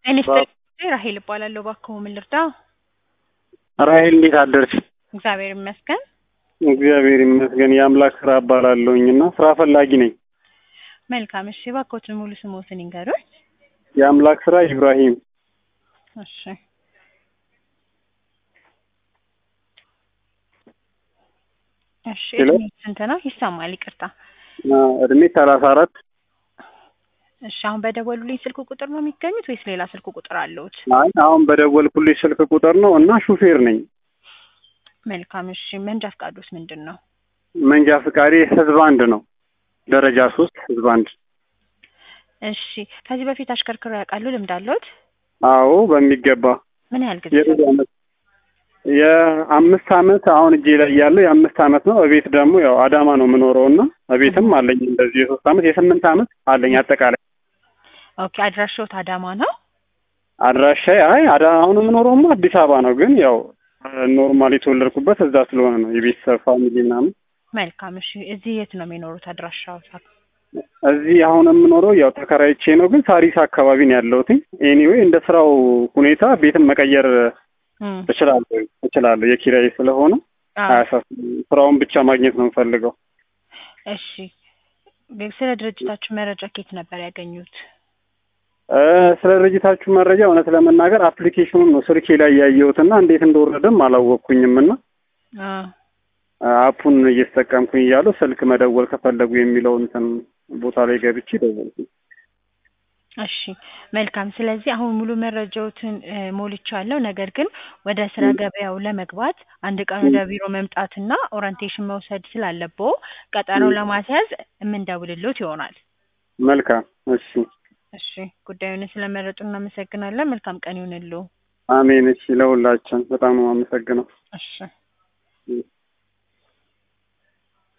እኔ ስጠ ራሄል እባላለሁ። እባክዎ ምን ልርዳ? ራሄል እንዴት አደርሽ? እግዚአብሔር ይመስገን። እግዚአብሔር ይመስገን። የአምላክ ስራ እባላለሁኝ እና ስራ ፈላጊ ነኝ። መልካም እሺ፣ እባክዎትን ሙሉ ስሞትን ይንገሩኝ። የአምላክ ስራ ኢብራሂም። እሺ እሺ፣ ሄሎ? እድሜ ስንት ነው? ይሰማል፣ ይቅርታ። አ፣ እድሜ ሰላሳ አራት እሺ፣ አሁን በደወሉልኝ ስልክ ቁጥር ነው የሚገኙት ወይስ ሌላ ስልክ ቁጥር አለዎት? አይ አሁን በደወልኩልሽ ስልክ ቁጥር ነው እና ሹፌር ነኝ። መልካም እሺ፣ መንጃ ፈቃዶስ ምንድን ነው? መንጃ ፍቃዴ ህዝብ አንድ ነው። ደረጃ ሶስት ህዝብ አንድ። እሺ፣ ከዚህ በፊት አሽከርክረው ያውቃሉ? ልምድ አለዎት? አዎ በሚገባ ምን ያህል ጊዜ? የብዙ አመት የአምስት አመት አሁን እጄ ላይ ያለው የአምስት አመት ነው። እቤት ደግሞ ያው አዳማ ነው የምኖረው እና እቤትም አለኝ እንደዚህ የሶስት አመት የስምንት አመት አለኝ አጠቃላይ ኦኬ፣ አድራሻዎት አዳማ ነው? አድራሻዬ አይ አዳ አሁን የምኖረውማ አዲስ አበባ ነው፣ ግን ያው ኖርማል የተወለድኩበት እዛ ስለሆነ ነው የቤተሰብ ፋሚሊ ምናምን። መልካም እሺ፣ እዚህ የት ነው የሚኖሩት አድራሻዎት? እዚህ አሁን የምኖረው ያው ተከራይቼ ነው፣ ግን ሳሪስ አካባቢ ነው ያለሁት። ኤኒዌይ እንደ ስራው ሁኔታ ቤትም መቀየር እም፣ እችላለሁ እችላለሁ የኪራይ ስለሆነ አዎ። አያሳስብም። ስራውን ብቻ ማግኘት ነው የምፈልገው። እሺ፣ ስለ ድርጅታችሁ መረጃ ከየት ነበር ያገኙት? እ፣ ስለ ድርጅታችሁ መረጃ እውነት ለመናገር አፕሊኬሽኑን ነው ስልኬ ላይ ያየሁትና እንዴት እንደወረደም አላወቅኩኝም እና አ አፑን እየተጠቀምኩኝ እያለሁ ስልክ መደወል ከፈለጉ የሚለው እንትን ቦታ ላይ ገብቼ ደወልኩኝ። እሺ መልካም። ስለዚህ አሁን ሙሉ መረጃዎትን እ፣ ሞልቻለሁ። ነገር ግን ወደ ስራ ገበያው ለመግባት አንድ ቀን ወደ ቢሮ መምጣትና ኦሪንቴሽን መውሰድ ስላለብዎ ቀጠሮ ለማስያዝ የምንደውልሎት ይሆናል። መልካም እሺ፣ እሺ ጉዳዩን ስለመረጡ እናመሰግናለን። መልካም ቀን ይሁንልዎ። አሜን። እሺ፣ ለሁላችን በጣም ነው የማመሰግነው። እሺ